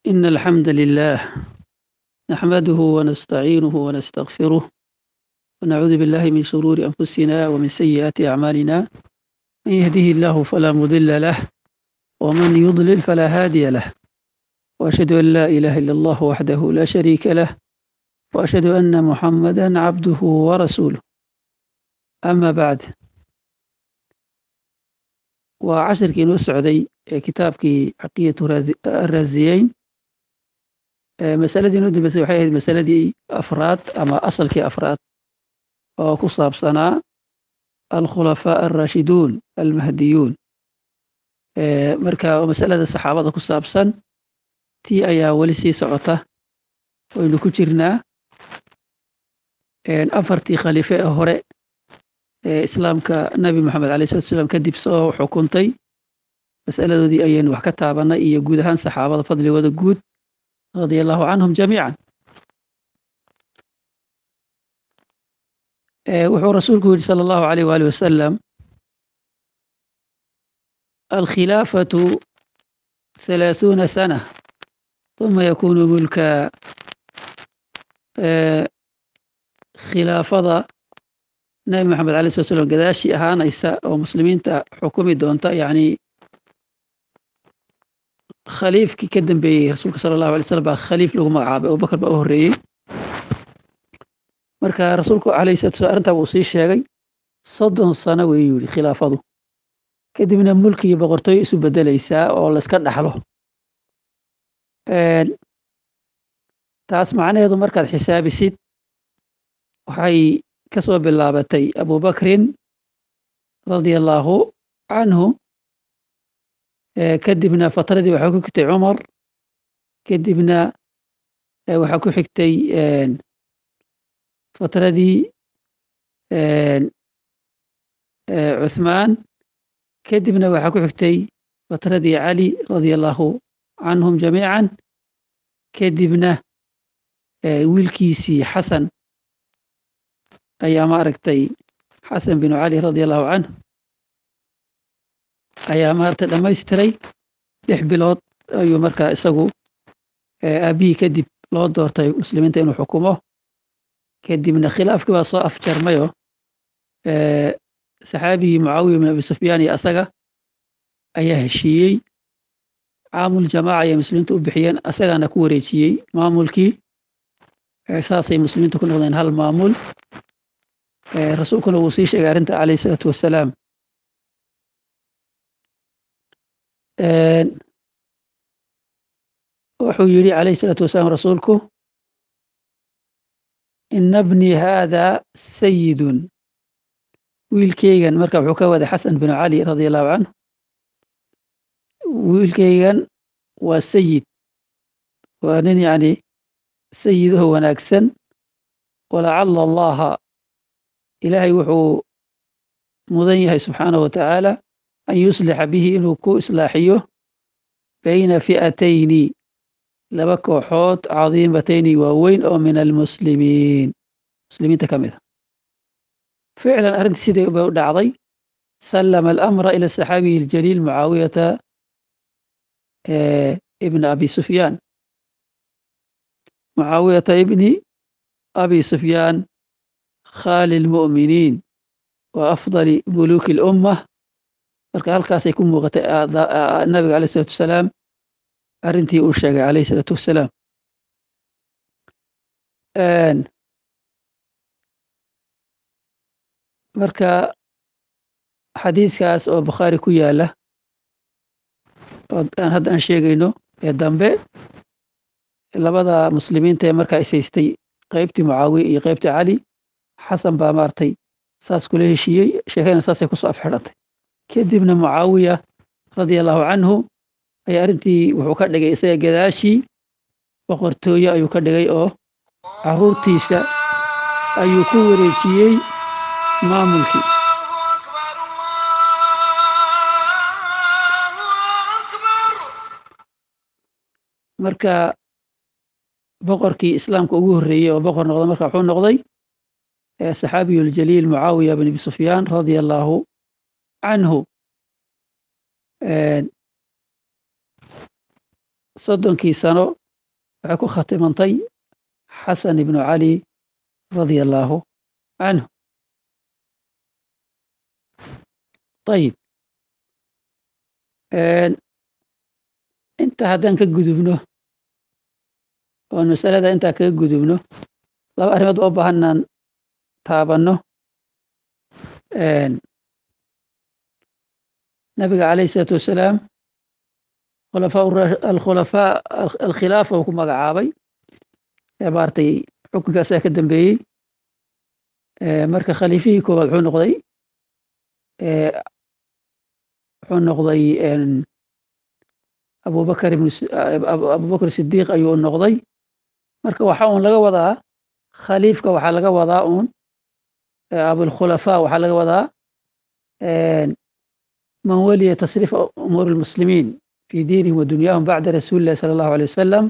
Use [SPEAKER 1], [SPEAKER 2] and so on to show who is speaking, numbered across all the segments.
[SPEAKER 1] إن الحمد لله نحمده ونستعينه ونستغفره ونعوذ بالله من شرور أنفسنا ومن سيئات أعمالنا من يهده الله فلا مضل له ومن يضلل فلا هادي له وأشهد أن لا إله إلا الله وحده لا شريك له وأشهد أن محمدا عبده ورسوله أما بعد waa cashirkii inoo socday ee kitaabkii caqidatu araasiyeyn masaladii inoo dambeysay waxay ahayd masaladii afraad ama asalkii afraad oo ku saabsanaa alkhulafaa alraashiduun almahdiyuun marka masalada saxaabada ku saabsan tii ayaa weli sii socota waynu ku jirnaa afartii khaliife ee hore ee islaamka nabi moxamed alay slatu slam kadib soo xukuntay masaladoodii ayaynu wax ka taabanay iyo guud ahaan saxaabada fadligooda guud radia allahu canhum jamiican wuxuu rasuulku yidhi sala allahu alayh waali wasalam alkhilaafatu halaaثuuna sana uma yakunu mulka khilaafada nabi maxamed alay slat slam gadaashii ahaanaysa oo muslimiinta xukumi doonta yacni khaliifkii ka dambeeyey rasuulka sala allahu alay slam baa khaliif lagu magacaabay abubakar baa u horreeyey marka rasuulku alayh salatu slam arrintaa wuu sii sheegay soddon sano weeyuu yidhi khilaafadu kadibna mulki iyo boqortooyo isu beddelaysaa oo layska dhaxlo taas macnaheedu markaad xisaabisid waxay kasoo bilaabatay abubakrin radia allaahu canhu kadibna fatradii waxaa ku xigtay cumar kadibna waxaa ku xigtay fatradii cuthmaan kadibna waxaa ku xigtay fatradii cali radia allaahu canhum jamiican kadibna wiilkiisii xasan ayaa maaragtay xasan binu cali radia allahu canhu ayaa maaragtay dhammaystiray lix bilood ayuu markaa isagu aabihii kadib loo doortay muslimiinta inuu xukumo kadibna khilaafkii baa soo afjarmayo saxaabigii mucaawiya bin abi sufyaan iyo asaga ayaa heshiiyey caamul jamaaca ayay muslimiinta u bixiyeen asagaana ku wareejiyey maamulkii saasay muslimiintu ku noqdeen hal maamul rasuulkuna wuu sii sheegay arrinta alayh isalaatu wassalaam wuxuu yidhi alayh isalaatu wasalaam rasuulku ina bnii haada sayidun wiilkeygan marka wuxuu ka waday xasan binu cali radia allahu canhu wiilkeygan waa sayid waa nin yani sayidaho wanaagsan walacala allaha ilaahay wuxuu mudan yahay subxaanahu wa tacaala an yuslixa bihi inuu ku islaaxiyo bayna fi'atayni laba kooxood cadiimatayni waaweyn oo min almuslimiin muslimiinta ka mid a ficlan arrintii sidai bay u dhacday sallama alamra ila saxaabiyi aljaliil mucaawiyata ibna abi sufyaan mucaawiyata ibni abi sufyaan khali lmu'miniin wa afdali muluuki اlummah marka halkaasay ku muuqatay nabiga alayh isalatu wasalaam arrintii uu sheegay alayh isalaatu wassalaam marka xadiiskaas oo bukhaari ku yaala aan hadda aan sheegayno ee dambe labada muslimiinta ee markaa ishaystay qeybtii mucaawiya iyo qeybtii cali xasan baa maartay saas kula heshiiyey sheekadana saasay kusoo afxidhatay kadibna mucaawiya radia allahu canhu ayaa arrintii wuxuu ka dhigay isaga gadaashii boqortooye ayuu ka dhigay oo caruurtiisa ayuu ku wareejiyey maamulkii marka boqorkii islaamka ugu horreeyey oo boqor noqda marka wuxuu noqday saxaabiyu اljaliil mucaawiya bn abi sufyaan radia allaahu canhu soddonkii sano waxay ku khatimantay xasan ibnu cali radia allaahu canhu ayib inta haddaan ka gudubno oon masalada intaa kaga gudubno laba arrimood oo baahanaan taabanno nabiga calayhi isalaatu wassalaam alkhulafaa alkhilaafa uu ku magacaabay maaragtay xukunkaasaa ka dambeeyey marka khaliifihii koowaad wuxuu noqday wuxuu noqday abubakar abubakar sidiiq ayuu noqday marka waxa uun laga wadaa khaliifka waxaa laga wadaa uun abulkhulafaa waxaa laga wadaa man waliya tasriifa umuur lmuslimiin fi diinihim wa dunyaahum bacda rasuuli illahi sala allahu alay wasalam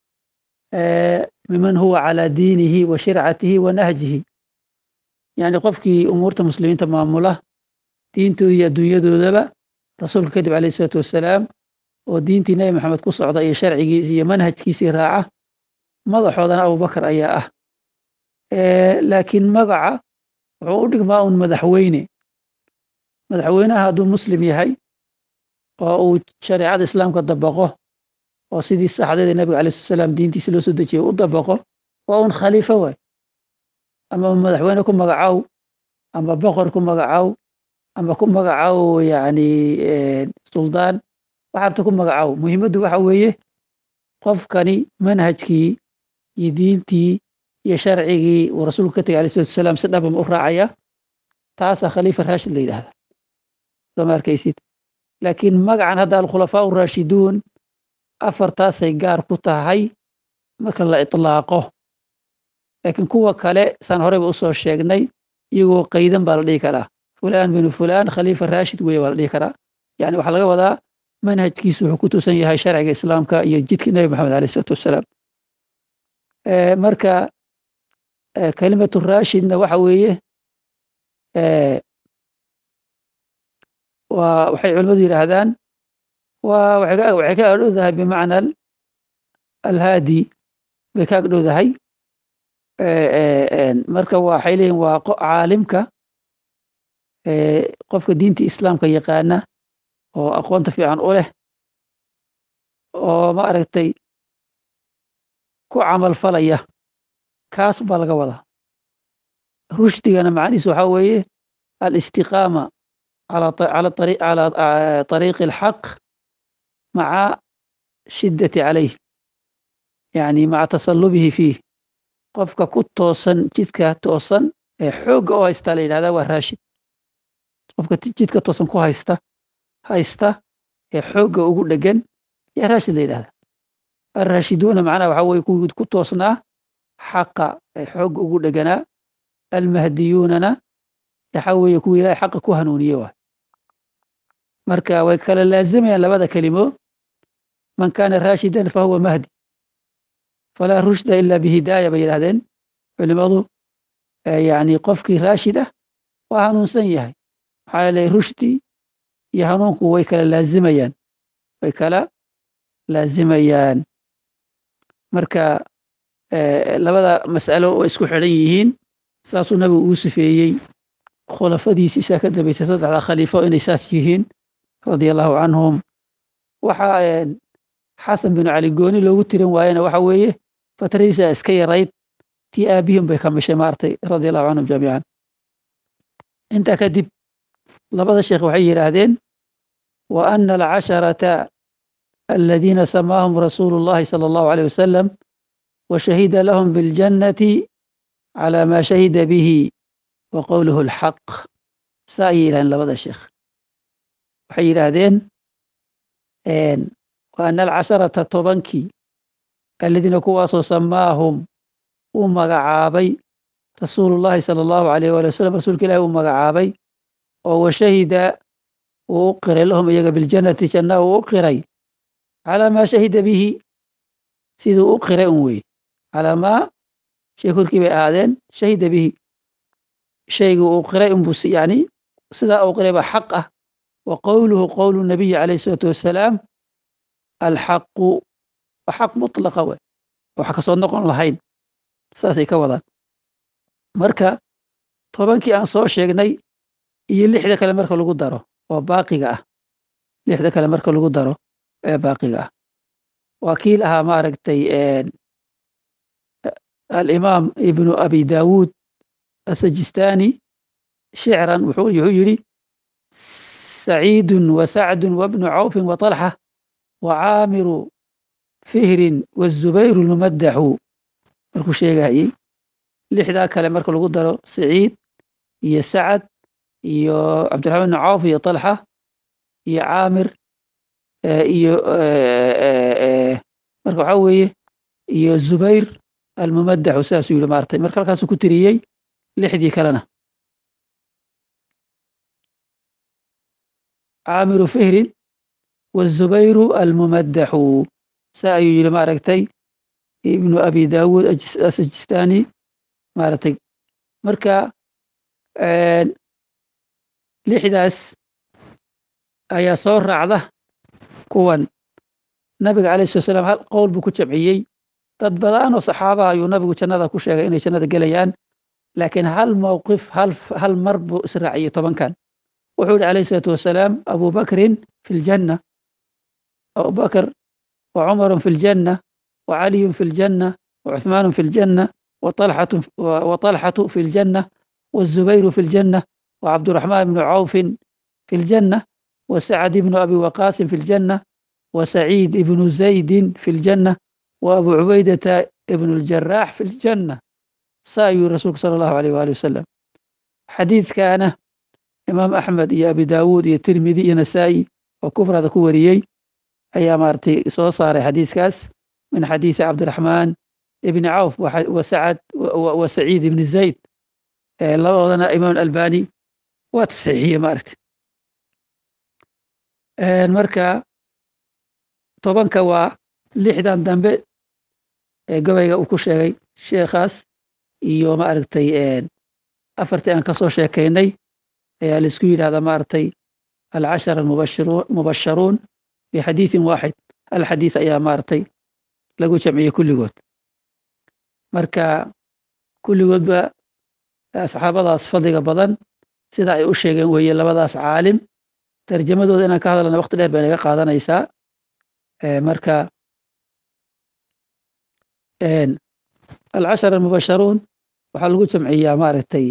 [SPEAKER 1] miman huwa calaa diinihi wa shircatihi wa nahjihi yani qofkii umuurta muslimiinta maamula diintooda iyo adduunyadoodaba rasuulka kadib alayh isalaatu wassalaam oo diintii nebi maxamed ku socda iyo sharcigiisi iyo manhajkiisii raaca madaxoodana abubakar ayaa ah laakiin magaca wuxuu u dhigmaa un madaxweyne madaxweynaha hadduu muslim yahay oo uu shareecada islaamka dabaqo oo sidii saxdeeda nebiga alai slat salaam diintiisi loo soo dejiyay u dabaqo waa un khaliifo waay ama madaxweyne ku magacow ama boqor ku magacow ama ku magacow yani suldaan waxaabta ku magacow muhiimaddu waxa weeye qofkani manhajkii iyo diintii iyo sharcigii uu rasuulku ka tegay alai salatu wasalaam si dhabam u raacaya taasaa khaliifa raashid la yidhahda sooma arkaysid laakiin magacan hadda alkhulafaa uraashiduun afartaasay gaar ku tahay marka la itlaaqo laakiin kuwa kale saan horeyba usoo sheegnay iyagoo qaydan baa la dhihi karaa fulaan binu fulaan khaliifa raashid weeye waa la dhihi karaa yani waxaa laga wadaa manhajkiisu wuxuu ku tusan yahay sharciga islaamka iyo jidka nebi maxamed aleh isalaatu wassalaam marka kelimatu raashidna waxa weeye waa waxay culimmadu yidhaahdaan waa waxay ka agdhowdahay bimacna alhaadi bay ka agdhowdahay marka waxay leeyihin waa caalimka qofka diinta islaamka yaqaana oo aqoonta fiican u leh oo ma aragtay ku camal falaya kaas baa laga wadaa rushdigana macnihiis waxaa weeye alistiqaama calى طariiqi اlxaq maca shiddati calayh yani maca tasalubihi fiih qofka ku toosan jidka toosan ee xoogga oo haystaa la yidhahda waa raashid qofka jidka toosan ku haysta haysta ee xoogga ugu dhegan yaa raashid la yidhahda alraashiduuna macnaha waxaa weye kuwii ku toosnaa xaqa ee xoogga ugu dheganaa almahdiyuunana waxaa weeye kuwii ilahay xaqa ku hanuuniye waay marka way kala laazimayaan labada kelimo man kana raashidan fahuwa mahdi falaa rushda ila bihidaaya bay yidhahdeen culimadu yani qofkii raashid ah waa hanuunsan yahay maxaa yeelay rushdi iyo hanuunku way kala laazimayaan way kala laazimayaan marka labada mas'alo way isku xidhan yihiin saasuu nabigu uu sifeeyey khulafadiisiisaa ka dambaysay saddexda khaliifo inay saas yihiin radia allahu canhum waxaa xasan binu cali gooni loogu tirin waayena waxa weeye fatradiisa iska yarayd tii aabihim bay ka mishay maartay radia allahu canhum jamiican intaa kadib labada sheekh waxay yidhaahdeen wa ana alcasharata aladiina samaahum rasuulu llahi sala allahu aleyh wasalam wa shahida lahum biاljannati cala ma shahida bihi wa qowluhu alxaq saa ayay yidhahdeen labada sheekh waxay yidhaahdeen wa ana alcasharata tobankii aladiina kuwaasoo samaahum uu magacaabay rasuulu llahi sala allahu alayh wali wasalam rasuulka ilahi uu magacaabay oo washahida uu u qiray lahum iyaga biljannati janna uu u qiray calaa maa shahida bihi siduu u qiray un weye calaa maa shay korkii bay ahaadeen shahida bihi shaygu uu qiray unbuu yani sidaa uu qiray baa xaq ah wa qowluhu qowlu nabiyi calayh isalaatu wassalaam alxaqu waa xaq mutlaqa we wax kasoo noqon lahayn saasay ka wadaan marka tobankii aan soo sheegnay iyo lixda kale marka lagu daro oo baaqiga ah lixda kale marka lagu daro ee baaqiga ah waa kii lahaa maaragtay alimaam ibnu abi daawuud asajistani shicran wuxuu yidhi saciidun wa sacdun wabnu cawfin wa talxa wa caamiru fihrin wazubayru lmumadaxu markuu sheegayey lixdaa kale marka lagu daro saciid iyo sacad iyo cabdiraxmaan bnu cawf iyo talxa iyo caamir iyo marka waxaa weeye iyo zubayr almumadaxu sidaasuu yihi maartay marka halkaasuu ku tiriyey lixdii kalena caamiru fihrin wazubayru almumadaxu saa ayuu yihi maaragtay ibnu abi daawuud asajistani maaragtay marka lixdaas ayaa soo raacda kuwan nabiga alayh slat slam hal qowl buu ku jamciyey dad badan oo saxaaba ayuu nabigu jannada ku sheegay inay jannada gelayaan laakiin hal mowqif hal mar buu israaciyey tobankan wuxuu yihi alayh isalaatu wasalaam abu bakrin fi ljanna abubakr wa cumaru fi ljanna wa caliyun fi ljanna wa cuثmaanu fi ljanna wa طalxatu fi ljanna wazubayru fi ljanna wa cabduraxmaan bnu cawfin fi ljanna wa sacd ibnu abi waqaasin fi ljanna wa saciid ibnu zaydin fi ljanna wa abu cubaydata ibnu اljarax fi ljanna saa ayuu rasuulku sala allahu alayh waali wasalam xadiidkaana imaam axmed iyo abi daawuud iyo tirmidi iyo nasaa'i oo kufrada ku wariyey ayaa maaragtay soo saaray xadiiskaas min xadiisi cabdiraxmaan ibni cawf wa sacad wa saciid ibni zayd labadoodana imaam albani waa tasxiixiye maaragtay marka tobanka waa lixdan dambe ee gabayga uu ku sheegay sheekhaas iyo maaragtay afartii aan kasoo sheekaynay ayaa laisku yidhahdaa maaragtay alcashara mubasharuun bixadiiثin waaxid hal xadiiث ayaa maaragtay lagu jamciyey kulligood marka kulligoodba asxaabadaas fadliga badan sida ay u sheegeen weeye labadaas caalim tarjamadooda inaan ka hadalna waqti dheer bay naga qaadanaysaa marka alcashara mubasharuun waxaa lagu jamciyaa maaragtay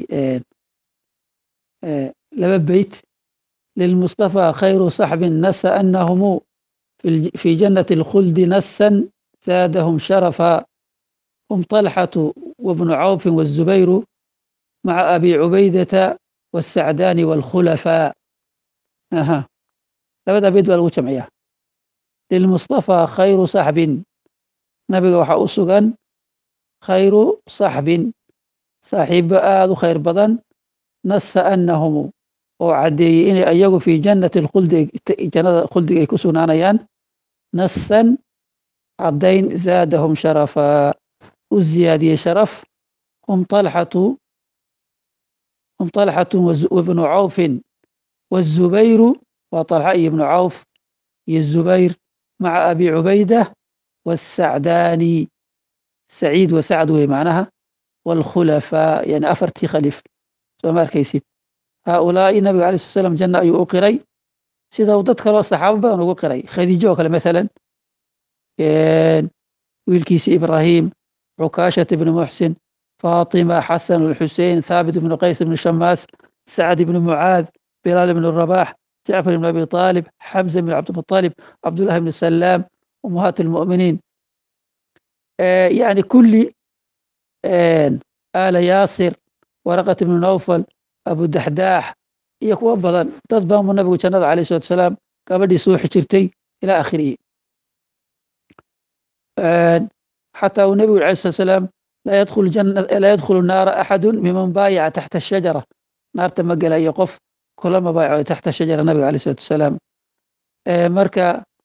[SPEAKER 1] laba beyt lilmustaفى khayru صaxbi nasa anahumu fi janati اlkhuldi nasan zaadahum sharafa hum طalxatu wabnu cawfi wالzubayru maca abi cubaydata wالsacdaani wاlkhulafaa labada beyt baa lagu jamciyaa lilmustaفى khayru صaxbin nabiga waxaa u sugan khayru صaxbin saaxiibo aada u khayr badan nasa anahumu oo caddeeyey inay ayagu fii jannati alkhuldi jannada khuldiga ay ku sugnaanayaan nasan caddayn zaadahum sharafaa u ziyaadiyey sharaf hum طalxatu hum طalxatu wabnu cawfin wالzubayru waa طalxa iyo ibnu cawf iyo zubayr maca abi cubayda wالsacdaani saciid wa sacd wey macnaha wاlkhulafaa yani afartii khaliif soo ma arkaysid haaulaa'i nabiga alay slat slam janna ayuu u qiray sida uu dad kaloo saxaabo badan ugu qiray khadiijo oo kale maalan wiilkiisi ibraahim cukaashat ibni muxsin faatima xasan alxusein thaabit ibnu qays ibnu shamaas sacd ibnu mucaad bilaal ibnu rabax jacfar ibnu abi aalib xamza ibnu cabdimuطalib cabdullahi ibnu salaam ummahaat almu'miniin yani kulli aala yaasir waraqat ibnu nawfal abu daxdaax iyo kuwo badan dad badan buu nabigu jannada alayh salatu asalaam gabadhii suuxi jirtay ilaa akhirihi xataa uu nebigu alay slat salaam laa yadkhulu naara axadu miman baayaca taxta ashajara naarta ma gelayo qof kula mabaayaco taxta shajara nabiga alayh salatu wasalaam marka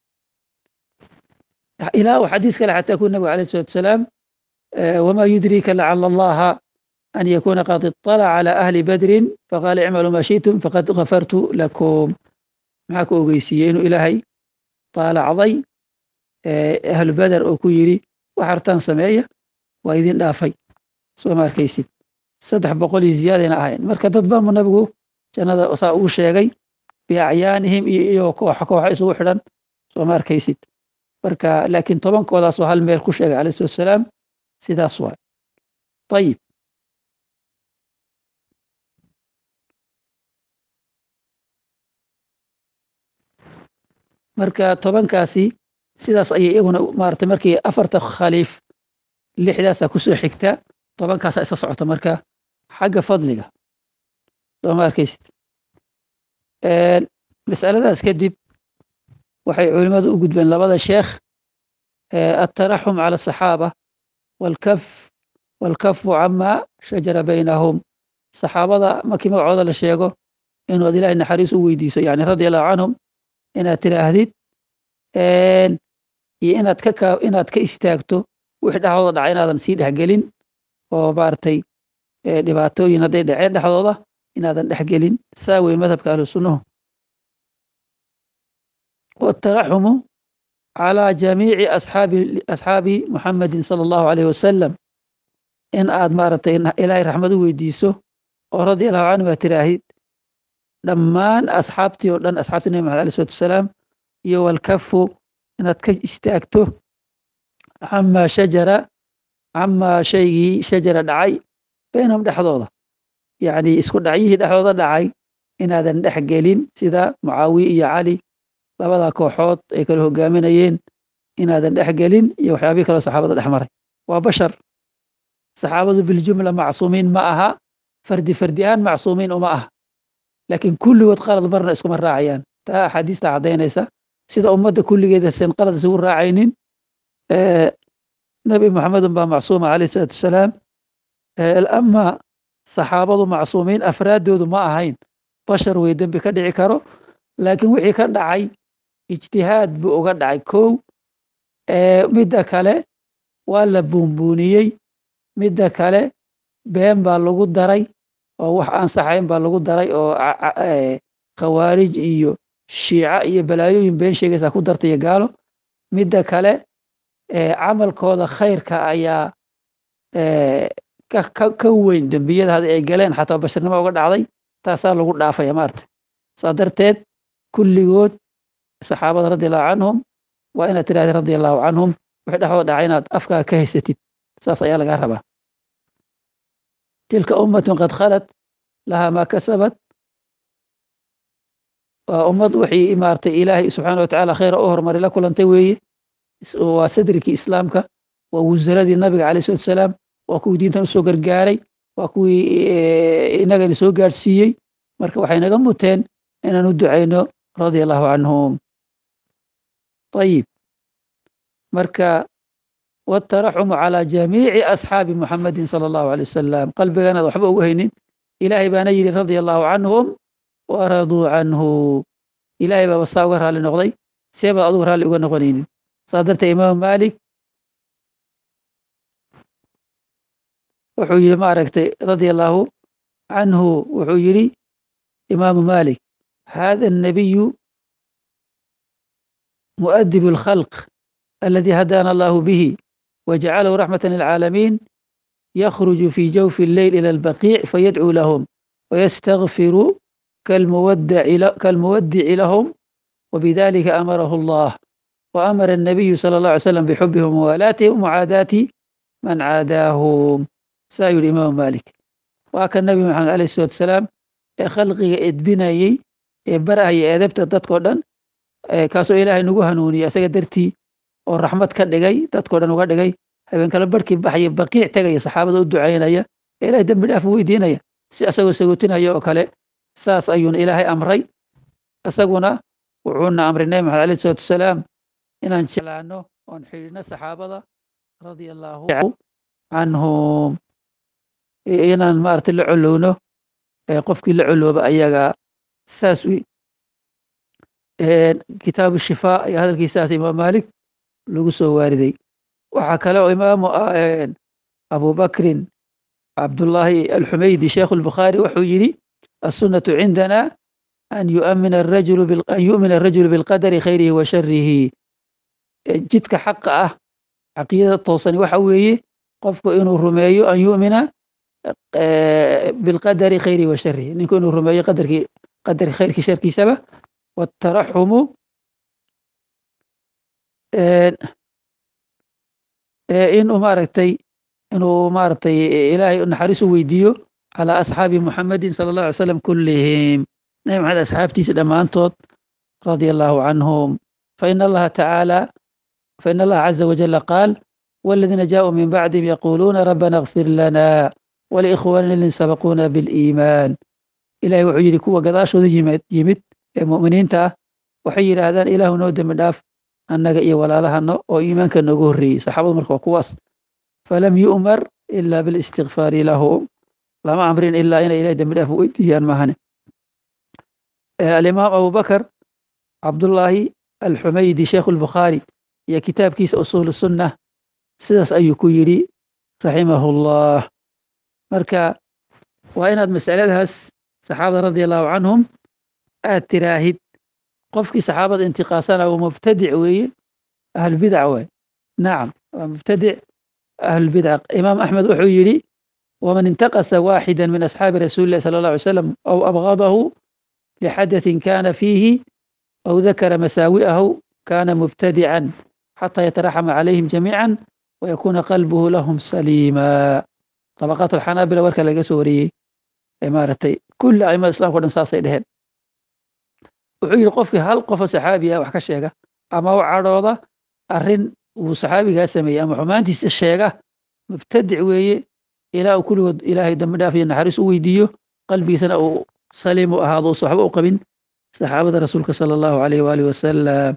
[SPEAKER 1] ilaa uu xadiis kale xataa ku nabigu alayh salatu wasalaam wma yudrika lacala allaha an yakuna qad iطalaca calى ahli badrin faqaala icmaluu ma shiئtum faqad gafartu lakum maxaa ku ogeysiiyey inuu ilaahay taalacday ahlu beder oo ku yidhi wax hartaan sameeya waa idin dhaafay soo ma arkaysid saddex boqol iyo ziyaadayna ahayn marka dad bamu nabigu jannada saa ugu sheegay biacyaanihim iyo iyo kooxa kooxa isugu xidhan soo ma arkaysid marka laakiin tobankoodaasoo hal meel ku sheegay calayhi salatu wasalaam sidaas waay ayib marka tobankaasi sidaas ayay iyaguna maarata markii afarta khaliif lixdaasa kusoo xigta tobankaasa isa socota marka xagga fadliga soo ma arkaysid masaladaas kadib waxay culimmadu u gudbeen labada sheekh altaraxum cala asaxaaba walkaf walkafu cama shajara baynahum saxaabada markii magacooda la sheego inuad ilahay naxariis u weydiiso yani radia allahu canhum inaad tiraahdid iyo inaad ka inaad ka istaagto wixii dhexdooda dhaca inaadan sii dhexgelin oo maaragtay dhibaatooyin hadday dhaceen dhexdooda inaadan dhexgelin saa wey madhabka ahlu sunnuhu wataraxumu calaa jamiici asxaabi asxaabi muxamedin sala allahu alayh wasalam in aad maaragtay ilaahay raxmad u weydiiso oo radia allahu canhum aad tiraahid dhammaan asxaabtii oo dhan asxaabtii nabi maxamed alay salatu wasalaam iyo walkafu inaad ka istaagto camaa shajara camaa shaygii shajara dhacay baynahum dhexdooda yacni isku dhacyihii dhexdooda dhacay inaadan dhex gelin sida mucaawiye iyo cali labada kooxood ay kala hogaaminayeen inaadan dhex gelin iyo waxyaabihii kaloo saxaabada dhex maray waa bashar saxaabadu biljumla macsuumiin ma aha fardi fardi ahaan macsuumiin uma aha laakiin kulligood qalad marna iskuma raacayaan taa axaadiista caddaynaysa sida ummadda kulligeeda sen qalad isugu raacaynin nebi moxamedun baa macsuuma calayh isalaatu wasalaam ama saxaabadu macsuumiin afraaddoodu ma ahayn bashar wey dembi ka dhici karo laakiin wixii ka dhacay ijtihaad buu uga dhacay kow midda kale waa la buunbuuniyey midda kale been baa lagu daray oo wax aan saxayn baa lagu daray oo khawaarij iyo shiica iyo balaayooyin been sheegaysaa ku darta iyo gaalo midda kale camalkooda khayrka ayaa ka weyn dembiyada hadda ay galeen xataa basharnimo uga dhacday taasaa lagu dhaafaya maarta saa darteed kulligood saxaabada radi allahu canhum waa inaad tirahda radi allahu canhum wixii dhexdooda dhacay inaad afkaaga ka haysatid saas ayaa lagaa rabaa tilka ummatun qad khalat lahaa maa kasabat waa ummad wixii maaragtay ilaahay subxaana watacaala khayra u horumari la kulantay weeye waa sadrikii islaamka waa wasaradii nabiga calayh salatu wasalaam waa kuwii diintan usoo gargaaray waa kuwii inagana soo gaadhsiiyey marka waxay naga muteen inaan u ducayno radia allahu canhum ayib marka wataraxumu calaa jamiici asxaabi muxamedin sala allahu alay wasalam qalbiganaad waxba ugu haynin ilaahay baana yidhi radia allahu canhum waraduu canhu ilaahay baaba saa uga raalli noqday see baad adugu raalli uga noqonaynin saa darteed imaamu maalik wuxuu yidhi maaragtay radia allahu canhu wuxuu yidhi imaamu maalik hada الnabiyu muؤdib الkhalq aladi hadana allahu bihi wajcalahu raxmata lilcaalamiin yakhruju fi jawfi اlleyl ilى اlbaqiic fayadcuu lahum wayastakfiru kalmuwadici lahum wbidalika amarahu allah waamara الnabiyu salى اlه alay slam bxubihim wmuwaalaatihim wmucaadaati man caadaahum saa yidhi imaamu malik waa kan nabi maxamed alayh الsalatu wasalaam ee khalqiga edbinayey ee barahaya eedabta dadkao dhan kaasoo ilaahay nagu hanuuniyey isaga dartii oo raxmad ka dhigay dadkao dhan uga dhigay habeenkala barhkii baxaya baqiic tegaya saxaabada u ducaynaya ee ilahay dembi dhaaf u weydiinaya si isagoo sagootinaya oo kale saas ayuuna ilaahay amray isaguna wuxuuna amray nabi maxamed alayh salatu wasalaam inaan jeclaano oon xidhiidhno saxaabada radia allahu canhum inaan maaragtay la colowno qofkii la colooba ayaga saas kitaabu shifaa ayaa hadalkiisaas imaam maalik lagu soo waariday waxaa kale oo imaamu abubakrin cabdullaahi alxumaydi sheikhu lbukhaari wuxuu yidhi assunnatu cindana an yu'mina arajulu an yu'mina arajulu bilqadari khayrihi wa sharihi jidka xaqa ah caqiidada toosani waxa weeye qofku inuu rumeeyo an yu'mina bilqadari khayri wa shari ninku inuu rumeeyo qadarkii qadarki khayrkii sharkiisaba wataraxumu inuu maaragtay inuu maaragtay ilaahay naxariis u weydiiyo calaa asxaabi muxamedin sala allahu alay slam kullihim nabi maxamed asxaabtiisa dhammaantood radia allahu canhum fain allaha tacaala fain allaha caza wajala qaal والذين جاءوا من بعدهم يقولون ربنا اغفر لنا ولإخواننا الذين سبقونا بالإيمان إلهي wuxuu yidhi kuwa gadaashooda yimid yimid ee mu'miniinta ah waxay yidhaahdaan ilaahu noo dembi dhaaf annaga iyo walaalahano oo iimaanka noogu horreeyey saxaabadu marka waa kuwaas falam yu'mar ila bilistikfaari lahum lama amrin ilaa inay ilahay dembi dhaaf weydiiyaan maahane alimaam abubakar cabdullaahi alxumaydi sheikhu lbukhaari iyo kitaabkiisa usuul sunnah sidaas ayuu ku yidhi raximahullah marka waa inaad masaladaas saxaabada radia allahu canhum aad tiraahid qofkii saxaabada intiqaasana waa mubtadic weeye ahlulbidac waay nacam waa mubtadic ahlulbidac imaam axmed wuxuu yidhi waman intaqasa waaxida min asxaabi rasuuli illahi sala allah alay slam aw abgadahu lixadatin kana fiihi aw dakara masaawi'ahu kana mubtadican xataa yataraxama calayhim jamiica ويكون قلبه لهم سليما طبقات الحنابلة warka laga soo wariyey maaratay kuli aimada islamka o dhan saasay dheheen wuxuu yidhi qofkii hal qofo saxaabi ah wax ka sheega ama u cadhooda arrin uu saxaabigaa sameeyey ama xumaantiisa sheega mubtadic weeye ilaa uu kulligood ilaahay dambi dhaaf iyo naxariis u weydiiyo qalbigiisana uu saliim u ahaado usa waxba u qabin saxaabada rasuulka sala allahu alayh waalihi wasalam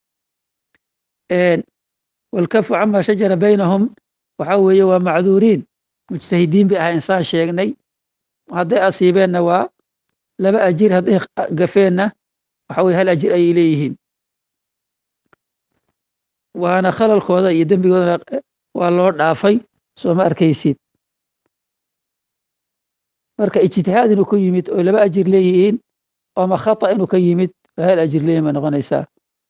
[SPEAKER 1] walkafu cama shajara baynahum waxa weeye waa macduuriin mujtahidiin bay ahaa insaan sheegnay hadday asiibeenna waa laba ajir hadday gafeenna waxa weye hal ajir ayay leeyihiin waana khalalkooda iyo dembigoodana waa loo dhaafay soo ma arkaysid marka ijtihaad inuu ku yimid oo laba ajir leeyihiin ooma khata inuu ka yimid waa hal ajir leeyihin bay noqonaysaa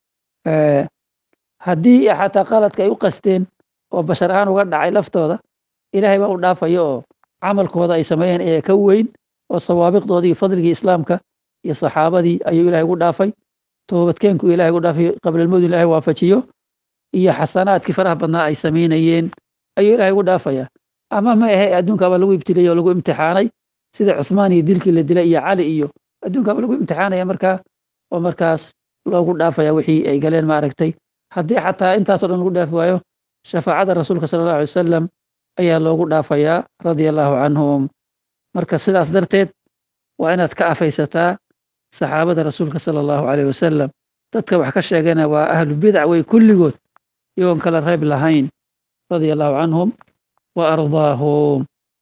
[SPEAKER 1] haddii xataa qaladka ay u qasteen oo bashar ahaan uga dhacay laftooda ilaahay baa u dhaafaya oo camalkooda ay sameeyeen ee ka weyn oo sawaabiqdoodii iyo fadligii islaamka iyo saxaabadii ayuu ilahay ugu dhaafay toobadkeenku ilahay ugu dhaafay qablalmowd ilahay waafajiyo iyo xasanaadkii faraha badnaa ay samaynayeen ayuu ilahay ugu dhaafaya ama ma ahe adduunkaaba lagu ibtiliyey oo lagu imtixaanay sida cuthmaan iyo dilkii la dilay iyo cali iyo adduunkaaba lagu imtixaanaya markaa oo markaas loogu dhaafaya wixii ay galeen maaragtay haddii xataa intaasoo dhan lagu dhaafi waayo shafaacada rasuulka sala allahu alay wasalam ayaa loogu dhaafayaa radia allahu canhum marka sidaas darteed waa inaad ka afaysataa saxaabada rasuulka sala allahu aleyh wasalam dadka wax ka sheegana waa ahlu bidac wey kulligood iyagoon kala reeb lahayn radia allahu canhum wa ardaahum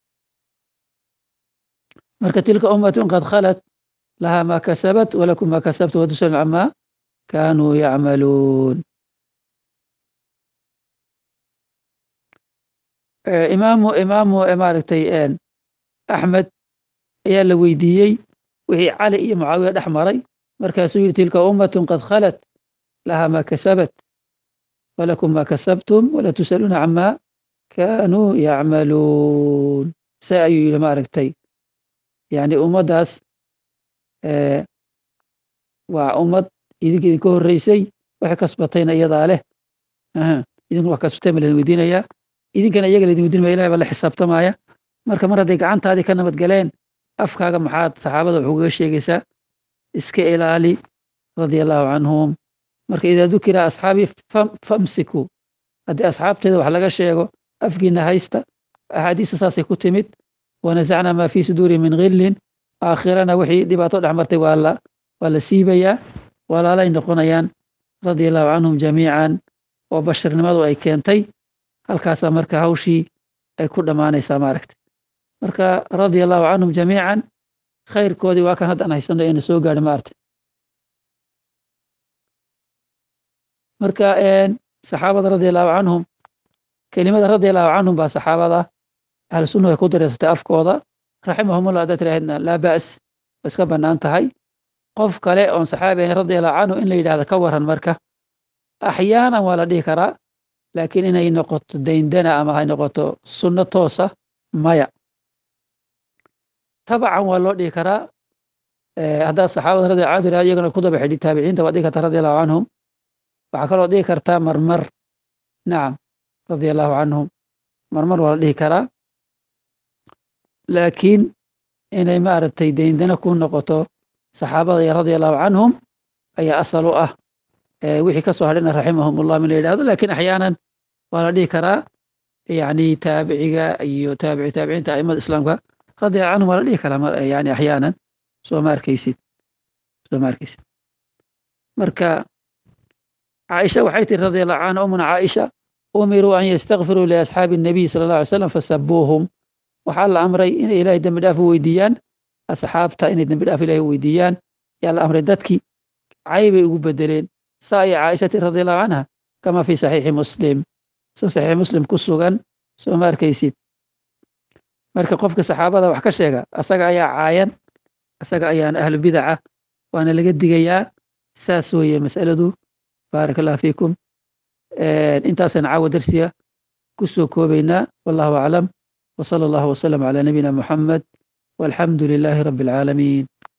[SPEAKER 1] marka tilka ummatun qad khalat lahaa maa kasabat walakum maa kasabtu watusal camaa kaanuu yacmaluun imaamu imaamu maaragtay axmed ayaa la weydiiyey wixii cali iyo mucaawiya dhex maray markaasuu yidhi tilka ummatun qad khalat lahaa maa kasabat walakum maa kasabtum wala tusaluuna camaa kaanuu yacmaluun se ayuu yidhi maaragtay yani ummaddaas waa ummad idinka idinka horreysay waxay kasbatayna iyadaa leh idinku wax kasbatay ma ladin weydiinayaa idinkana iyaga laydin weydiin maya ilahay baa la xisaabtamaya marka mar hadday gacantaadii ka nabad galeen afkaaga maxaad saxaabada wuxuu kaga sheegaysaa iska ilaali radia allahu canhum marka idaa dukira asxaabii famsiku haddii asxaabteeda wax laga sheego afkiina haysta axaadiista saasay ku timid wanasacnaa maa fii suduuri min khillin aakhirana wixii dhibaato dhex martay waa la waa la siibayaa walaalay noqonayaan radia allahu canhum jamiican oo basharnimadu ay keentay halkaasaa marka hawshii ay ku dhammaanaysaa maaragta marka radia allahu canhum jamiican khayrkoodii waa kan haddaan haysano eena soo gaadhi maarta marka saxaabada radia allahu canhum kelimada radia allahu canhum baa saxaabada ahlu sunna ay ku dareysatay afkooda raximahumullah haddaad tirahdna laa ba's wa iska bannaan tahay qof kale oon saxaabi ahayn radia allahu canhu in la yidhahda ka waran marka axyaanan waa la dhihi karaa laakiin inay noqoto dayndana ama hay noqoto sunno toosa maya tabacan waa loo dhihi karaa haddaad saxaabada radi allahu anhu iyagana ku daba xidhi taabiciinta waad dhihi kartaa radi allahu canhum waxaa kaloo dhihi kartaa marmar nacam radia allahu canhum marmar waa la dhihi karaa laakiin inay maaragtay dayndana ku noqoto saxaabada iyo radia allahu canhum ayaa asal u ah wixii ka soo hadhina raximahum ullah min la yidhahdo lakin axyaanan waa la dhihi karaa yani taabiciga iyo taabici taabiciinta aimada islaamka radia canhum waa la dhihi karaa yani axyaanan soo ma arkaysid soo ma arkaysid marka caaisha waxay tiri radia allahu canha umuna caaisha umiruu an yastakfiruu liasxaabi الnabiy sala اllah alay slam fasabuuhum waxaa la amray inay ilahay dembi dhaaf u weydiiyaan asxaabta inay dembi dhaaf ilahay u weydiiyaan yaa la amray dadkii cay bay ugu bedeleen saa iyo caaishati radi allahu canha kama fi saxiixi muslim si saxiix muslim ku sugan soo ma arkaysid marka qofka saxaabada wax ka sheega asaga ayaa caayan asaga ayaan ahlu bidaca waana laga digayaa saas weeye mas'aladu baaraka allah fiikum intaasaan caawa darsiga ku soo koobaynaa wallahu aclam وصلى الله وسلم على نبينا محمد والحمد لله رب العالمين